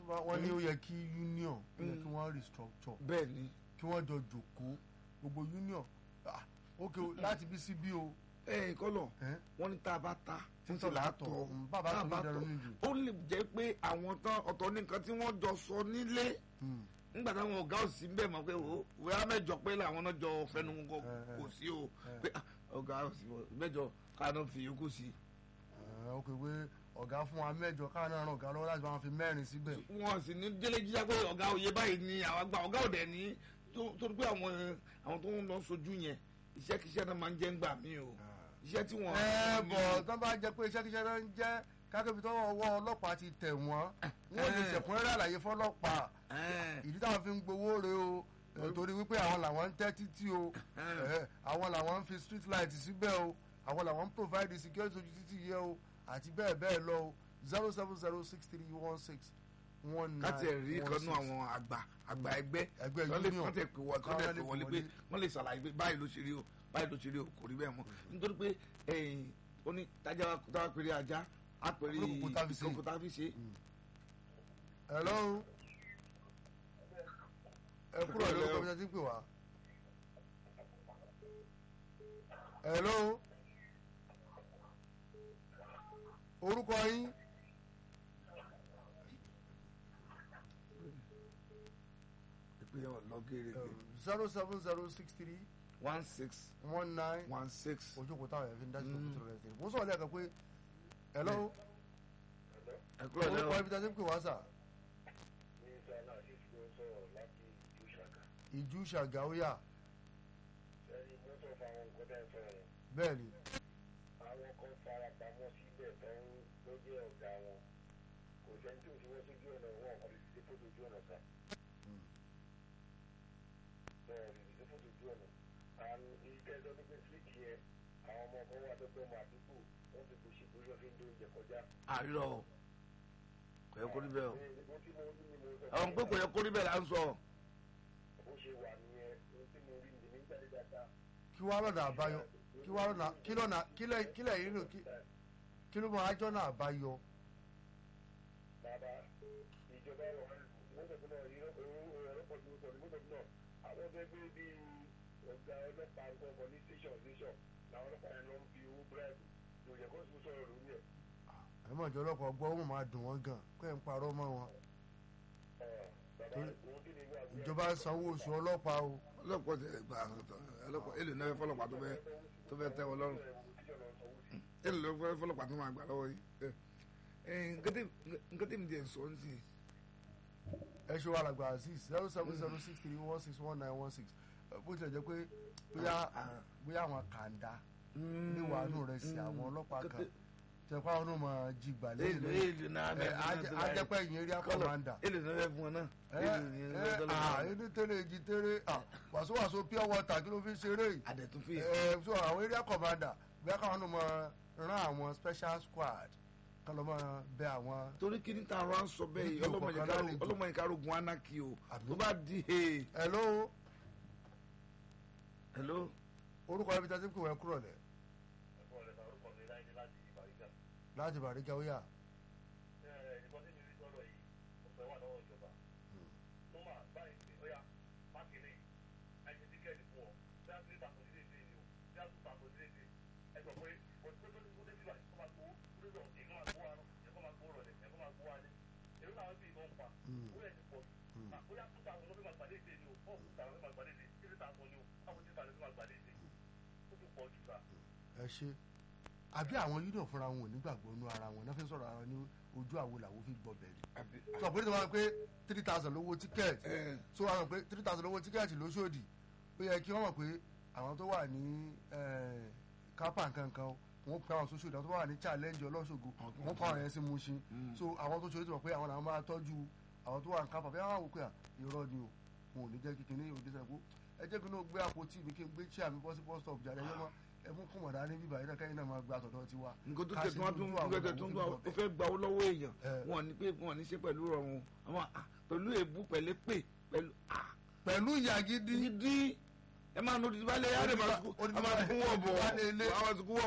wọ́n ní ó yẹ kí union ó yẹ kí wọ́n restructure bẹ́ẹ̀ ni kí wọ́n jọ jòkó gbogbo union ah, ok o, láti bí sí bí o ẹ kọ́lọ̀ ẹ́, wọ́n ní tá a bá ta títí títí là á látọ̀ tọ̀ Mm, bàbá tá a tó bá ní dẹrọ tọ̀ níjù ó lè jẹ́ pé àwọn tán ọ̀tọ̀ ní nǹkan tí wọ́n jọ sọ nílé Mm, nígbà táwọn ọ̀gá òsì ń bẹ̀ mọ́ pé o wíwá mẹ́jọ pé làwọn náà jọ fẹnu kò Eh, eh. kò sí o Eh. pé ah, ọ̀gá òsì mẹ́jọ káná fi yòókù sí ẹ́, ok pé ọ̀gá fún wa mẹ́jọ káwọn náà ràn ọ̀gá lọ́wọ́ láti máa fi mẹ́rin síbẹ̀ wọn sì ní délé jíjá pé ọ̀gá òye báyìí ni àwọn àgbà ọ̀gá òdẹ ní tó tó pé àwọn àwọn tó ń lọ sojú yẹn iṣẹ́kíṣẹ́ náà máa ń jẹ́ ń gbà mí o iṣẹ́ tí wọ́n. ẹ bọ̀ tó bá jẹ́ pé iṣẹ́ kíṣẹ́ náà ń jẹ́ kákẹ́bí tó ọwọ́ ọlọ́pàá ti tẹ̀ wọ́n wọ́n lè Eh. ṣẹ̀kúnrẹ́rẹ́ àlàyé fọlọ́pàá Ẹ́ẹ̀. ìdí táwọn fi ń gbowó re o eh, torí wípé àwọn làwọn ń tẹ́ títí o Eh. Eh, àwọn làwọn ń fi street light síbẹ̀ o àwọn làwọn ń provide security ojú títì yẹ o àti bẹ́ẹ̀ bẹ́ẹ̀ lọ o zero seven zero six three one six one nine káti ẹ̀ rí one kanú six. àwọn àgbà àgbà ẹgbẹ́ Ẹgbẹ́ wọ́n lè union. kọ́tẹ̀ pé wọ́n Káwọn kọ́tẹ̀ lè pé wọlé pè pé wọlé. wọ́n lè ṣàlàyé pé báyìí ló ṣe rí o báyìí ló ṣe rí o kò rí bẹ́ẹ̀ mọ́ nítorí pé ẹ̀yìn ó ní tájà táwa péré ajá á péré Olókùnkùn tá fi ṣe. ìkókò tá fi ṣe. hello ẹ kúrò Hello. lórúkọ bí wọ́n ti ń pè wá. hello orúkọ yín ìpínlẹ̀ ọ̀lọ́ gẹ́gẹ́ zero seven zero six three one six one nine one six. ojókòó táwọn yẹn fi ń dájú tó Mm. kùtù rẹ̀ sí. mo sọ̀rọ̀ lẹ́ẹ̀kan pé hello ẹ kúrò orúkọ lẹ́wọ̀ ibi tí a ti ń pè wá sà mínísítà náà sì fi ń sọ̀rọ̀ láti ìlú ṣàkà ìjú ṣàgáwíyà ẹni mọ́tò fáwọn nǹkan tẹ́ ń sọ yẹn bẹ́ẹ̀ ni àwọn kan fara pamọ́ síbẹ̀ tó ń tó jẹ́ ọ̀gá wọn kò sẹ́ni tí ò fi wọ́n sójú ọ̀nà wọn kò lè dìde fótó ojú ọ̀nà sá bẹ́ẹ̀ lè dìde fótó ojú ọ̀nà àmì ìtẹ́jọ́ tó gbé síìtì yẹn àwọn ọmọ kan wà tó pé ọmọ àdúgbò wọ́n ti kò ṣe bóyá fi ń dó oúnjẹ kọjá. àrílọ o kò yẹ kó rí bẹ́ẹ̀ o ohun tí mo rí ni mo sọ àwọn pé kò yẹ kó rí bẹ́ẹ̀ là ń sọ. bó ṣe wà nìyẹn ohun tí mo rí ni nígbà tí dáadáa kí wàá lọ́nà àbáyọ kí wàá lọ́nà kí lọ́nà kílẹ̀ kílẹ̀ yìí nù kí kí ló máa jọ́nà àbáyọ. bàbá ìjọba ọ̀rọ̀ mọ́tò náà yíyọ ọ̀rọ̀ pọ̀jù pọ̀jù mọ́tò náà àwọn ọ̀dọ́ ẹgbẹ́ bíi ọ̀gá ọlọ́pàá gbọ̀ngàn ní station station làwọn ọlọ́pàá yẹn lọ ń fi owó bíráìbù ló yẹ kó sùn sọ̀rọ̀ lórí ẹ̀. àmọ́ ìjọ ọlọ́pàá gbọ́ ó máa dùn wọ́n gan kó ẹ̀ ń parọ́ mọ́ wọn. bàbá Torí òun kí ni ìwé àgbẹ̀ ìjọba ń sanwó oṣù ọlọ́pàá o. ọlọ́pàá ti gbà ọlọ́pàá èlò náà fẹ́ fọlọ́pàá tó fẹ́ tó fẹ́ tẹ́ wọn lọ́rùn èlò ló fẹ́ fọlọ́pàá tó máa gbà lọ́wọ́ yìí. ẹ ẹ nǹkan tí mi jẹ́ sọ ń sìn ẹ ṣe wà lágbà azeez zero seven zero six three one six one nine one six bó tilẹ̀ jẹ́ pé bóyá bóyá àwọn kàńdá ní wàánù rẹ̀ sí àwọn ọlọ́pàá kan tẹ̀ pé àwọn náà máa jí gbà lẹ́yìn èlò lẹ́yìn èlò náà ẹ ajẹ́pẹ́ yìí area commander èlò náà fẹ́ fún wọn náà ẹ èlò ní ẹ à ẹni tẹ́lẹ̀ èjì tẹ́lẹ̀ à wàsówàsó pure water kí ló fi ṣeré yìí àdẹ̀tún fi ẹ so àwọn area commander bóyá káwọn náà máa rán àwọn special squad kán lọ́ máa bẹ àwọn torí kí ní ta ara ń sọ bẹ́ẹ̀ yìí Níbi òkùnkàn lálejò. ọlọ́mọ yìí kárógun anaki o Àbí? tó bá di he hello hello orúkọ ibi tí a ti ń pè wọ́n kúrò lẹ̀ ẹ̀fọ́ rẹ̀ máa rúkọ mi láyé láti ìbàríkà. láti bàríkà ó yà. ẹ̀ẹ́dẹ̀kọ́ tí mi rí sọ́dọ̀ yìí ọ̀pẹ wà lọ́wọ́ ìjọba. tó máa báyìí pé ó yá mákìrì ẹ̀jẹ̀ tíkẹ́ẹ̀tì fún ọ bí a ti rí tako sílé ìdè ni o bí a tún tako sílé ìdè ẹ sọ pé kò tó tó tó débi báyìí kó máa gbó lórí ọ̀sẹ̀ kó máa gbó àrùn ẹ kó máa gbó rọ̀lẹ́ ẹ kó máa gbó alẹ́ èrò làwọn bí ìbọn pa ó yẹ ti pọ̀ jù bóyá tó ta àwọn ọlọ́bí máa gbàdé ìdè ni o fọ́ọ̀mù tó ta àwọn ọlọ́bí máa gbàdé ìdè kí ló ta àwọn ni o báwo ti ta àwọn ọlọ́bí máa gbàdé ìdè ó ti pọ̀ jù sá. ẹ ṣe àbí àwọn union fúnra wọn ò nígbàgbọ́ nú ara wọn náà fi ń sọ̀rọ̀ ara wọn ní ojú àwo làwọn fi gbọ́ bẹ̀rẹ̀ àbí sọ pé tí wọ́n pé three thousand lówó tíkẹ́ẹ̀tì ẹ so wọ́n mọ̀ pé three thousand lówó tíkẹ́ẹ̀tì lóṣòdì ó yẹ kí wọ́n mọ̀ pé àwọn tó wà ní kápá nkankan wọ́n pe àwọn sóṣòdì àwọn tó wà ní challenge ọlọ́ṣogbo wọ́n kọ́ àwọn yẹn sí Mushin so àwọn tó ṣòdì ti mọ̀ pé àwọn làwọn máa tọ́jú àwọn tó wà ní kápá bí wọ́n wò pé à, irọ́ ni o wọn ò ní jẹ́ kíkiní òde sẹ́kù ẹ jẹ́ kí n náà gbé àpótí mi kí n gbé chair mi bọ́ sí bus stop jáde ẹ yẹ mọ́ ẹ mú kùmọ̀dá ní bíbá yìí náà kẹ́yìn náà máa gba àtọ̀dọ̀ tiwa nǹkan tó Ká tẹ̀ ṣe tí wọ́n tún lójú àwọn nǹkan tẹ̀ tún làwọn fi ó gbọ́ fẹ́ gba owó lọ́wọ́ èèyàn Eh. wọn ní pé wọn ní ṣe pẹ̀lú rọrùn àwọn ah, pẹ̀lú èébú pẹ̀lú pè pẹ̀lú ah, pẹ̀lú ìyá gidi dídí ẹ máa nọ dídí balẹ̀ yára ẹ máa sùkú Ó ní ẹ máa sùkú wọ̀ bọ̀ ó ní balẹ̀ ilé. àwọn sùkú wọ̀